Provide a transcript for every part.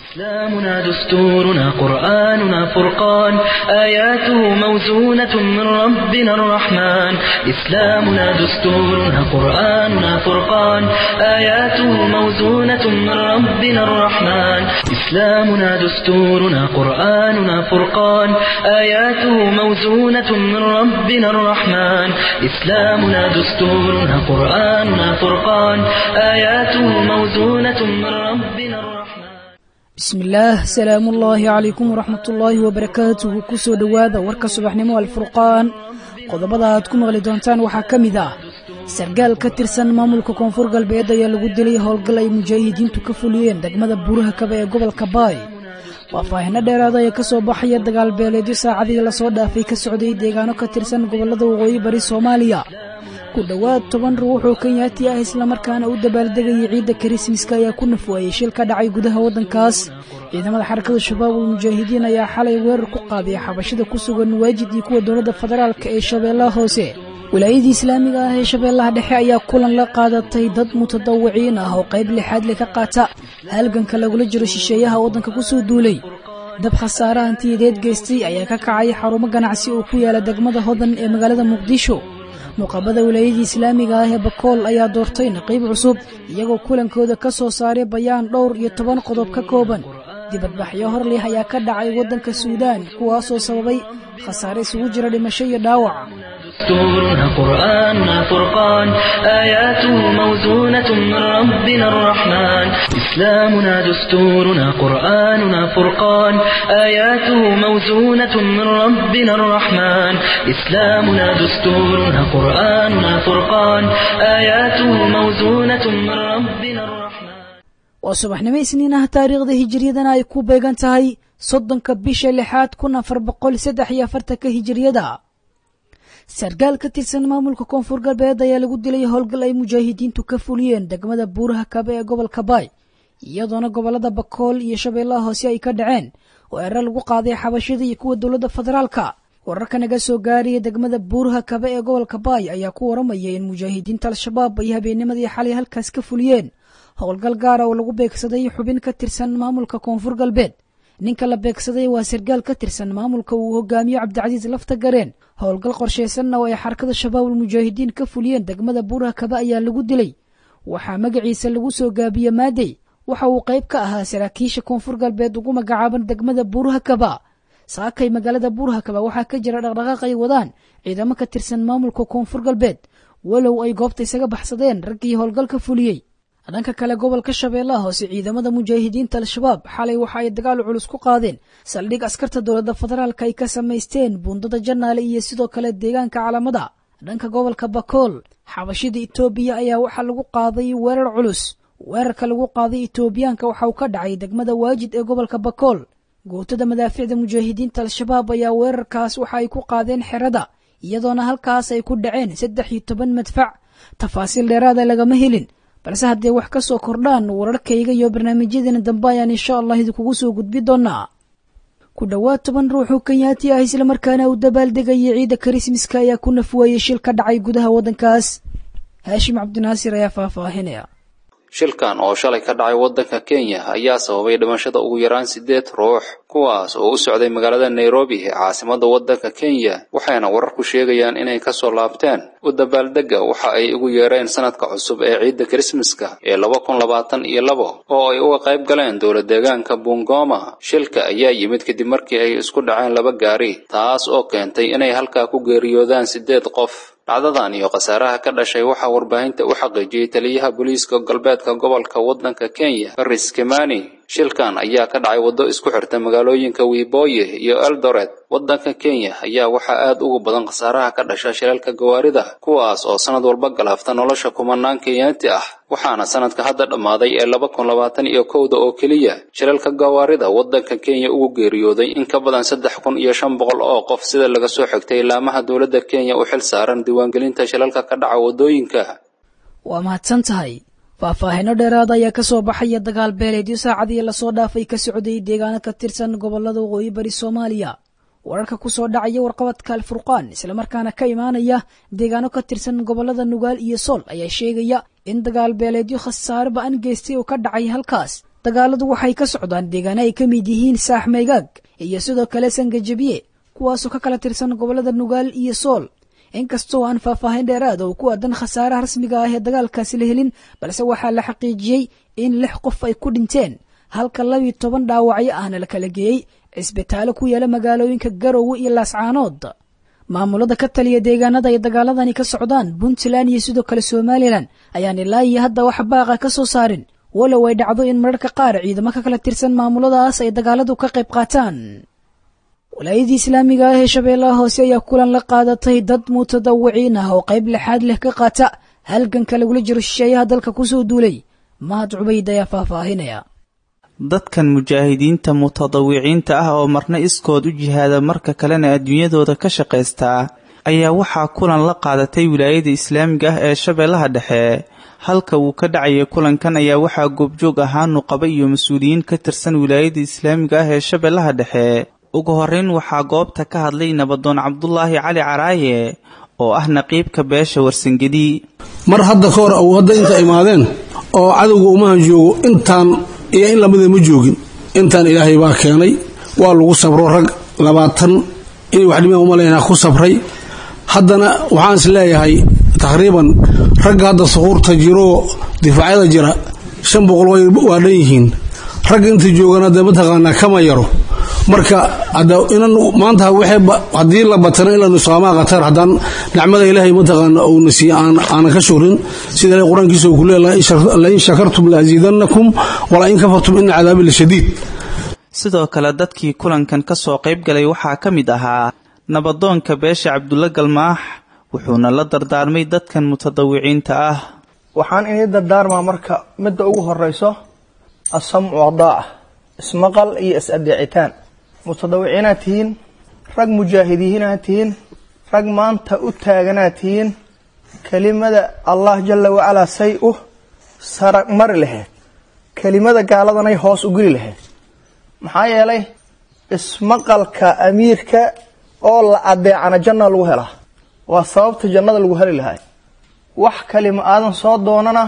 إسلامنا دستورنا قرآننا فرقان آياته موزونة من ربنا الرحمن إسلامنا دستورنا قرآننا فرقان آياته موزونة من ربنا الرحمن إسلامنا دستورنا قرآننا فرقان آياته موزونة من ربنا الرحمن إسلامنا دستورنا قرآننا فرقان آياته موزونة من ربنا الرحمن bismillaah salaamu ullaahi calaykum waraxmatullaahi wabarakaatuhu kusoo dhowaada warka subaxnimo alfurqaan qodobada aad ku maqli doontaan waxaa ka mid ah sargaal ka tirsan maamulka koonfur galbeed ayaa lagu dilay howlgal ay mujaahidiintu ka fuliyeen degmada buuraha kaba ee gobolka baay faahfaahino dheeraada ayaa ka soo baxaya dagaal beeleedyo saacadii lasoo dhaafay ka socday deegaano ka tirsan gobollada waqooyi bari soomaaliya ku dhowaad toban ruux oo kenyaati ah islamarkaana u dabaaldegayay ciidda karismaska ayaa ku nafwaayey shil ka dhacay gudaha waddankaas ciidamada xarakada shabaab ul mujaahidiin ayaa xalay weerar ku qaaday xabashida ku sugan waajid iyo kuwa dowladda federaalk ee shabeellaha hoose wilaayadii islaamiga ah ee shabeellaha dhexe ayaa kulan la qaadatay dad mutadawiciin ah oo qayb lixaad le ka qaata halganka lagula jiro shisheeyaha waddanka ku soo duulay dab khasaare hantiyadeed geystay ayaa ka kacay xarumo ganacsi oo ku yaala degmada hodan ee magaalada muqdisho muqaabada wilaayadii islaamiga ah ee bakool ayaa doortay naqiib cusub iyagoo kulankooda ka soo saaray bayaan dhowr iyo toban qodob ka kooban dibadbaxyo hor leh ayaa ka dhacay waddanka suudaan kuwaasoo sababay khasaare isugu jira dhimasho iyo dhaawac دستورنا قرآننا فرقان آياته موزونة من ربنا الرحمن إسلامنا دستورنا قرآننا فرقان آياته موزونة من ربنا الرحمن إسلامنا دستورنا قرآننا فرقان آياته موزونة من ربنا الرحمن waa subaxnimo isniin ah taariikhda hijiriyadana ay ku beegan tahay soddonka bisha lixaad kun afar boqol saddex iyo afartanka hijiriyada sargaal ka tirsan maamulka koonfur galbeed ayaa lagu dilay howlgal ay mujaahidiintu ka fuliyeen degmada buuraha kabe ee gobolka baay iyadoona gobolada bakool iyo shabeellaha hoose ay ka dhaceen oo erer lagu qaaday xabashida iyo kuwa dowladda federaalka wararka naga soo gaaraya degmada buuraha kabe ee gobolka baay ayaa ku waramaya in mujaahidiinta al-shabaab ay habeennimadii xalay halkaas ka fuliyeen howlgal gaara oo lagu beegsaday xubin ka tirsan maamulka koonfur galbeed ninka la beegsaday waa sargaal ka tirsan maamulka uu hogaamiyo cabdicasiis lafta gareen howlgal qorshaysanna oo ay xarakada shabaabul mujaahidiin ka fuliyeen degmada buuraha kaba ayaa lagu dilay waxaa magaciisa lagu soo gaabiye maadey waxa uu qayb ka ahaa saraakiisha koonfur galbeed ugu magacaaban degmada buuraha kaba saakay magaalada buuraha kaba waxaa ka jira dhaqdhaqaaq ay wadaan ciidamo ka tirsan maamulka koonfur galbeed walow ay goobta isaga baxsadeen raggii howlgal ka fuliyey dhanka kale gobolka shabeellaha hoose ciidamada mujaahidiinta al-shabaab xalay waxa ay dagaal culus ku qaadeen saldhig askarta dowladda federaalk ay ka samaysteen buundada janaale iyo sidoo kale deegaanka calamada dhanka gobolka bakool xabashida itoobiya ayaa waxaa lagu qaaday weerar culus weerarka lagu qaaday itoobiyaanka waxa uu ka dhacay degmada waajid ee gobolka bakool gootada madaaficda mujaahidiinta al-shabaab ayaa weerarkaas waxa ay ku qaadeen xerada iyadoona halkaas ay ku dhaceen saddex iyo toban madfac tafaasiil dheeraada lagama helin balse haddee wax ka soo kordhaan wararkayga iyo barnaamijyadeena dambe ayaan insha allah idinkugu soo gudbi doonaa ku dhowaad toban ruux oo kenyaati ah islamarkaana u dabaaldegayay ciidda karismaska ayaa ku nafwaayey shil ka dhacay gudaha waddankaas haashim cabdinaasir ayaa faahfaahinaya shilkan oo shalay ka dhacay waddanka kenya ayaa sababay dhimashada ugu yaraan siddeed ruux kuwaas oo u socday magaalada nairobi ee caasimadda waddanka kenya waxayna wararku sheegayaan inay ka soo laabteen u dabaaldegga waxa ay ugu yeereen sanadka cusub ee ciidda krismaska ee laba kun labaatan iyo labo oo ay uga qayb galeen dowlad deegaanka bungoma shilka ayaa yimid kadib markii ay isku dhaceen laba gaari taas oo keentay inay halkaa ku geeriyoodaan siddeed qof dhacdadan iyo khasaaraha ka dhashay waxaa warbaahinta u xaqiijiyey taliyaha booliiska galbeedka gobolka waddanka kenya faris kimani shilkan ayaa ka dhacay waddo isku xirta magaalooyinka wiboye iyo eldoret waddanka kenya ayaa waxaa aad ugu badan khasaaraha ka dhasha shilalka gawaarida kuwaas oo sanad walba galaafta nolosha kumanaan kenyaanti ah waxaana sanadka hadda dhammaaday ee laba kun labaatan iyo kowda oo keliya shilalka gawaarida waddanka kenya ugu geeriyooday in ka badan saddex kun iyo shan boqol oo qof sida laga soo xigtay laamaha dowladda kenya u xil saaran diiwaangelinta shilalka ka dhaca waddooyinka waa mahadsan tahay faahfaahino dheeraada ayaa ka soo baxaya dagaal beeleedyo saacadii lasoo dhaafay ka socday deegaano ka tirsan gobolada waqooyi bari soomaaliya wararka ku soo dhacaya warqabadka alfurqaan islamarkaana ka imaanaya deegaano ka tirsan gobolada nugaal iyo sool ayaa sheegaya in dagaal beeleedyo khasaare ba-an geystay oo ka dhacay halkaas dagaaladu waxay ka socdaan deegaano ay ka mid yihiin saax maygaag iyo sidoo kale sangajabiye kuwaasoo ka kala tirsan gobollada nugaal iyo sool inkastoo aan faahfaahin dheeraad oo ku aadan khasaaraha rasmiga ah ee dagaalkaasi la helin balse waxaa la xaqiijiyey in lix qof ay ku dhinteen halka labiyo toban dhaawacyo ahna la kala geeyey cisbitaallo ku yaala magaalooyinka garowe iyo laascaanood maamulada ka taliya deegaanada ay dagaaladani ka socdaan puntland iyo sidoo kale somalilan ayaan ilaa iyo hadda wax baaqa ka soo saarin walow ay dhacdo in mararka qaar ciidamo ka kala tirsan maamuladaas ay dagaaladu ka qayb qaataan walaayadii islaamiga ah ee shabeellaha hoose ayaa kulan la qaadatay dad mutadawiciin ah oo qayb lixaad leh ka qaata halganka lagula jiro shisheeyaha dalka kusoo duulay mahad cubayd ayaa faahfaahinaya dadkan mujaahidiinta mutadawiciinta ah oo marna iskood u jihaada marka kalena adduunyadooda ka shaqaystaa ayaa waxaa kulan la qaadatay wilaayada islaamiga ah ee shabeellaha dhexe halka uu ka dhacaya kulankan ayaa waxaa goobjoog ahaa nuqaba iyo mas-uuliyiin ka tirsan wilaayada islaamiga ah ee shabeellaha dhexe ugu horreyn waxaa goobta ka hadlay nabadoon cabdulaahi cali caraaye oo ah naqiibka beesha warsangedi mar hadda ka hor au hadda inta imaadeen oo cadowga umahan joogo intaan iyo in lamida ma joogin intaan ilaahay baa keenay waa lagu sabro rag labaatan inay wax dhimaan umalaynaa ku sabray haddana waxaan is leeyahay taqriiban ragga hadda suquurta jiroo difaacyada jira shan boqol waa dhan yihiin ragga inta joogana dee mataqaanaa kama yaro marka maanta haddii la batana in lanusaamaha qatar haddaan nicmada ilaahay mataqaana uuna siiye aanan ka shukrin sida ilahay qur-aankiisa uu ku leeyahay lain shakartum laasiidannakum wala in kafartum ina cadaabi lashadiid sidoo kale dadkii kulankan ka soo qayb galay waxaa ka mid ahaa nabadoonka beesha cabdulla galmaax wuxuuna la dardaarmay dadkan mutadawiciinta ah waxaan inii dardaarmaa marka midda ugu horeyso asamcu adaaca ismaqal iyo is-adeecitaan mutadawiciinaad tihiin rag mujaahidiinaad tihiin rag maanta u taaganaad tihiin kelimada allah jala wacalaa say u sara mari lahayd kelimada gaaladanay hoos u geli lahayd maxaa yeelay ismaqalka amiirka oo la adeecana janna lagu helaa waa sababta jannada lagu heli lahay wax kalima aadan soo doonana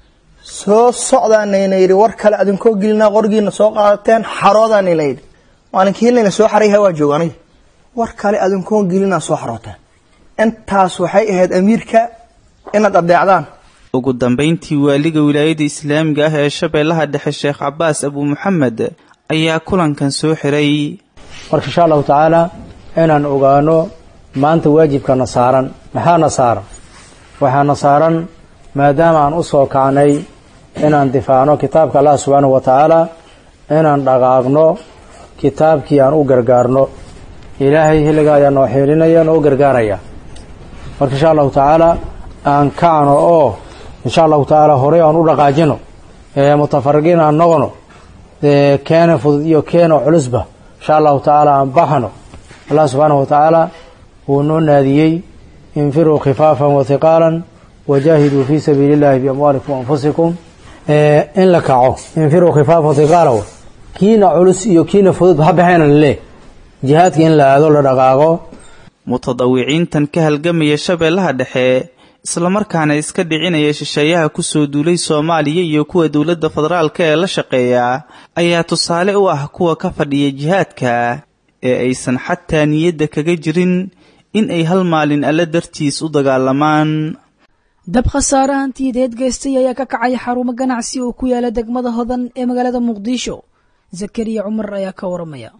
soo socdaanayna yidhi war kale adinkoo gelinaa qorgiina soo qaadateen xaroodaanayna yidhi maalinkii layna soo xarayha waa jooga aniga war kale adinkoon gelinaa soo xarooteen intaas waxay ahayd amiirka inaad adeecdaan ugu dambayntii waaliga wilaayada islaamiga ah ee shabeellaha dhexe sheekh cabaas abu muxamed ayaa kulankan soo xiray marka insha allahu tacaala inaan ogaano maanta waajibkana saaran maxaana saaran waxaana saaran maadaama aan u soo kacnay inaan difaacno kitaabka allah subxaanahu wa tacaala inaan dhaqaaqno kitaabkii aan u gargaarno ilaahay xilliga ayaa noo xiilinaya noo gargaaraya marka insha allahu tacaala aan kacno oo insha allahu tacaala horey aan u dhaqaajino mutafariqiin aan noqono keena fudud iyo keena culusba insha allahu tacaala aan baxno allah subxaanahu wa tacaala wuu noo naadiyey infiruu khifaafan wa hiqaalan wajaahiduu fii sabiili illahi biamwaalikum anfusikum in la kaco infiruu khifaafan hiqaala kiina culus iyo kiina fudud ha baxeena laleeh jihaadka in la aado la dhaqaaqo mutadawiciintan ka halgamaya shabeellaha dhexe islamarkaana iska dhicinaya shisheeyaha kusoo duulay soomaaliya iyo kuwa dowladda federaalka ee la shaqeeya ayaa tusaale u ah kuwa ka fadhiya jihaadka ee aysan xataa niyadda kaga jirin in ay hal maalin alle dartiis u dagaalamaan dab khasaare hantiyadeed geystay ayaa ka kacay xarumo ganacsi oo ku yaala degmada hodan ee magaalada muqdisho zakariya cumar ayaa ka waramaya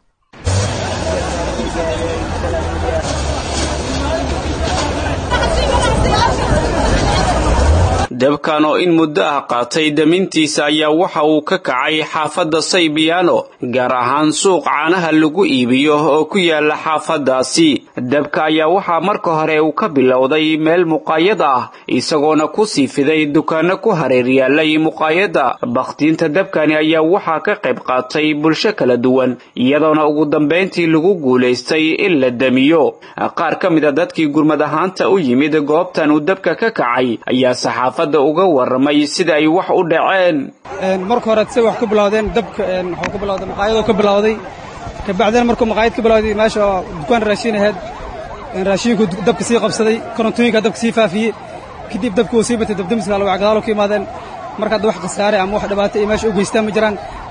dabkan oo in muddo ah qaatay damintiisa ayaa waxa uu ka kacay xaafadda saybiyaano gaar ahaan suuq caanaha lagu iibiyo oo ku yaala xaafaddaasi dabka ayaa waxaa marka hore uu ka bilowday meel muqaayad ah isagoona ku sii fiday dukaanno ku hareer yaalay muqaayadda bakhtiinta dabkani ayaa waxaa ka qayb qaatay bulsho kala duwan iyadoona ugu dambayntii lagu guulaystay in la damiyo qaar ka mid a dadkii gurmad ahaanta u yimid goobtan uu dabka ka kacay ayaa saxaafadda uga waramay sida ay wax u dhaceen marka hore say wax ku bilowdeen dabka waxuu ku bilowday maqaayadoo ka bilowday kabacdina markuu maqaayad ka bilowday meesha oo dukaan raashin ahayd raashinku dabka sii qabsaday korontooyinka dabka sii faafiyey kadib dabka uu sii batay dabdamiska alwac gadaalo ka imaadeen marka hadda wax khasaare ama wax dhibaato iyo meesha u geystaan ma jiraan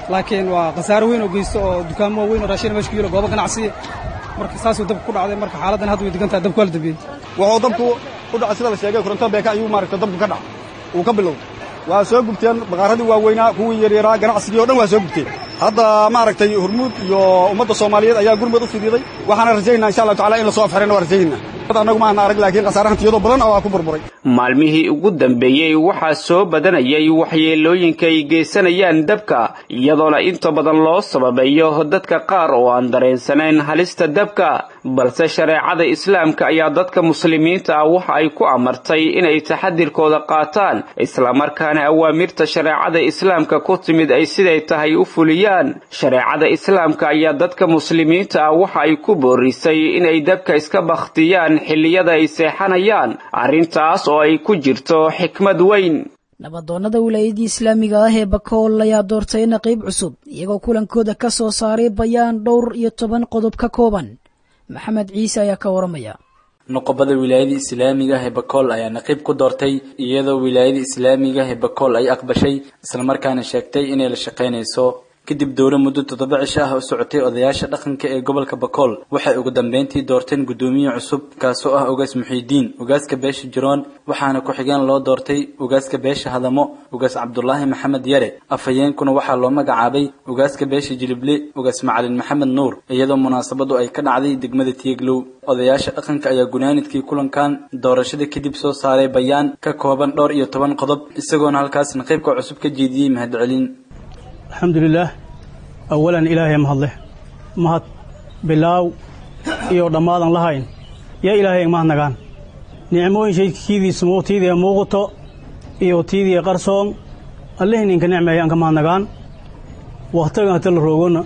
laakiin waa khasaaro weyn oo geysto oo dukaamo waaweyn oo raashin meesha ku yilo goobo ganacsiya marka saasuu dabka ku dhacday marka xaaladdan hadda way degan tahay dabku waa la dambiyey wuxuu dabku u dhacay sida la sheegay koronto beeka ayuu maaragta dabku ka dhac uu ka bilowday waa soo gubteen baqaaradii waaweynaa kuwii yaryaraa ganacsigii o dhan waa soo gubteen hadda maaragtay hormuud iyo ummadda soomaaliyeed ayaa gurmud u fidiiday waxaana rajaynaa insha allahu tacala in la soo afxirayna waa rajaynaa annagu maana arag laakiin khasaarahan tiyado badan oo ku burburay maalmihii ugu dambeeyey waxaa soo badanayay waxyeelooyinka ay geysanayaan dabka iyadoona inta badan loo sababeeyo dadka qaar oo aan dareensanayn halista dabka balse shareecada islaamka ayaa dadka muslimiinta ah waxa ay ku amartay inay taxadirkooda qaataan islamarkaana awaamirta shareecada islaamka ku timid ay siday tahay u fuliyaan shareecada islaamka ayaa dadka muslimiinta ah waxa ay ku boorisay inay dabka iska bakhtiyaan xilliyada ay seexanayaan arrintaas oo ay ku jirto xikmad weyn nabadoonnada wilaayadii islaamiga ah ee bakool ayaa doortay naqiib cusub iyagoo kulankooda ka soo saaray bayaan dhowr iyo toban qodob ka kooban maxamed ciise ayaa ka waramaya noqobada wilaayada islaamiga ah ee bakool ayaa naqiib ku doortay iyadoo wilaayada islaamiga ah ee bakool ay aqbashay islamarkaana sheegtay inay la shaqaynayso kadib dowlo muddo toddoba cisho ah u socotay odayaasha dhaqanka ee gobolka bakool waxay ugu dambeyntii doorteen guddoomiye cusub kaasoo ah ugaas muxiidiin ugaaska beesha jiroon waxaana ku-xigeen loo doortay ugaaska beesha hadamo ugaas cabdulaahi maxamed yare afhayeenkuna waxaa loo magacaabay ugaaska beesha jilible ugaas macalin maxamed nuur iyadoo munaasabadu ay ka dhacday degmada tieglow odayaasha dhaqanka ayaa gunaanidkii kulankan doorashada kadib soo saaray bayaan ka kooban dhowr iyo toban qodob isagoona halkaas naqiibka cusub ka jeediyey mahadcelin alxamdulilaah awalan ilaahay mahadleh mahad bilaaw iyo dhammaadan lahayn yaa ilaahay mahadnagaan nicmooyin shaydkiidiisa tiidii muuqato iyo tiidii qarsoon allihii ninka nicmeeyaan ka mahadnagaan wakhtigan hata la roogona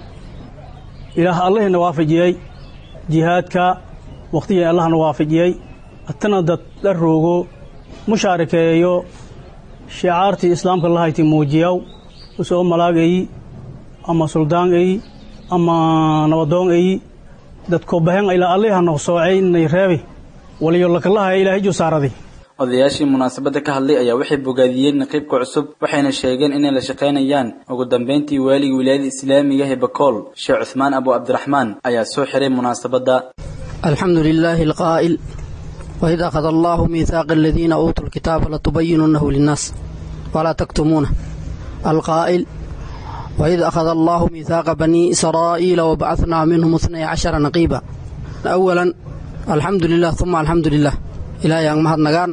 ilaah allihina waafajiyey jihaadka wakhtigii allahna waafajiyey hatana dad la roogo mushaarikeeyo shicaartii islaamka lahayti muujiyaw usoo malaagayi ama suldaan eyi ama nabadoon eyi dadko bahen ilaa alliha noq soocay inay reebi waliyo lakalahaya ilaahay jusaaraday odayaashii munaasabadda ka hadlay ayaa waxay bogaadiyeen naqiibka cusub waxayna sheegeen inay la shaqaynayaan ugu dambeyntii waaligii wilaayada islaamiga ee bakool sheekh cuthmaan abu cabdiraxmaan ayaa soo xiray munaasabadda alxamdu lilaahi alqaa'il waid akhada allaahu miihaaqa aladiina uutuu lkitaaba latubayinunahu linnaas walaa taktumuuna القائل وإذ أخذ الله ميثاق بني إسرائيل وبعثنا منهم اثني عشر نقيبا أولا الحمد لله ثم الحمد لله إلى يان مهد نغان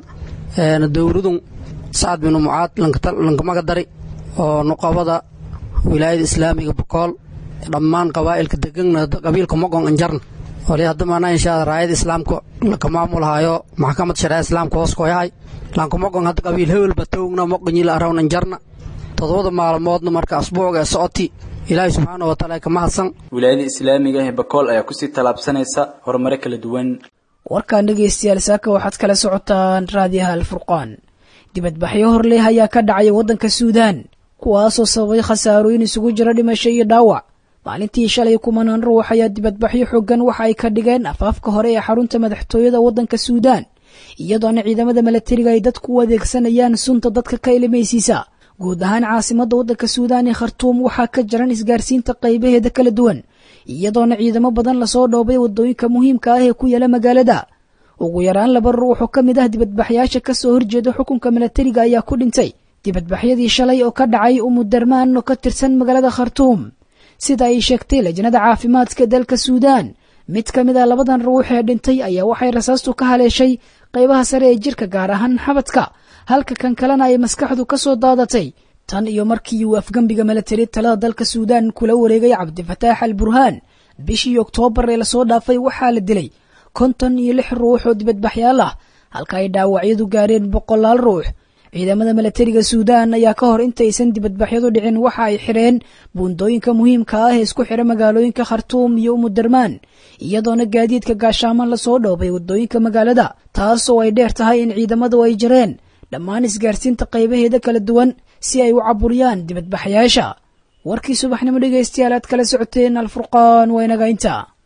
دورودون سعد بن معاذ لنكما قدري ونقابضة ولاية إسلامي بقول dhammaan qabaa'ilka degana qabiilka mogon anjarn wali hadamaana inshaa raayada islaamka laka maamulhayo maxkamad shareeca islaamka hoos koyahay lanka mogon hadda qabiil hewelba towgna moqonyila arawn anjarna todobada maalmoodna marka asbuucga ee socoti ilaahay subxaana wa taala ka mahadsan wilaayada islaamiga ee bakool ayaa kusii tallaabsanaysa horumare kala duwan warkaan dhegaystayaal saaka waxaad kala socotaan raadiyaha alfurqaan dibadbaxyo horleh ayaa ka dhacay waddanka suudaan kuwaasoo sababay khasaarooyin isugu jira dhimasho iyo dhaawac maalintii shalay kumanaan ruux ayaa dibadbaxyo xoogan waxa ay ka dhigeen afaafka hore ee xarunta madaxtooyada waddanka suudaan iyadoona ciidamada milatariga ay dadku u adeegsanayaan sunta dadka ka ilimaysiisa guud ahaan caasimadda waddanka suudaan ee khartuum waxaa ka jaran isgaarsiinta qaybaheeda kala duwan iyadoona ciidamo badan lasoo dhoobay waddooyinka muhiimka ah ee ku yaala magaalada ugu yaraan laba ruux oo ka mid ah dibadbaxyaasha ka soo horjeeda xukunka milatariga ayaa ku dhintay dibadbaxyadii shalay oo ka dhacay umudarmaan oo ka tirsan magaalada khartuum sida ay sheegtay lajnada caafimaadka dalka suudaan mid ka mid ah labadan ruux ee dhintay ayaa waxay rasaastu ka haleeshay qaybaha sare ee jirka gaar ahaan xabadka halka kan kalena ay maskaxdu ka soo daadatay tan iyo markii uu afgembiga milatari talada dalka suudaan kula wareegay cabdifataax al burhaan bishii oktoobar ee lasoo dhaafay waxaa la dilay konton iyo lix ruux oo dibadbaxyaal ah halka ay dhaawacyadu gaareen boqolaal ruux ciidamada milatariga suudaan ayaa ka hor intaysan dibadbaxyadu dhicin waxa ay xireen buundooyinka muhiimka ah ee isku xira magaalooyinka khartuum iyo umudarmaan iyadoona gaadiidka gaashaaman lasoo dhoobay waddooyinka magaalada taasoo ay dheer tahay in ciidamadu ay jireen dhammaan isgaarsiinta qaybaheeda kala duwan si ay u caburiyaan dibadbaxyaasha warkii subaxnimo dhegaystayaal aad kala socoteen alfurqaan waa inaga inta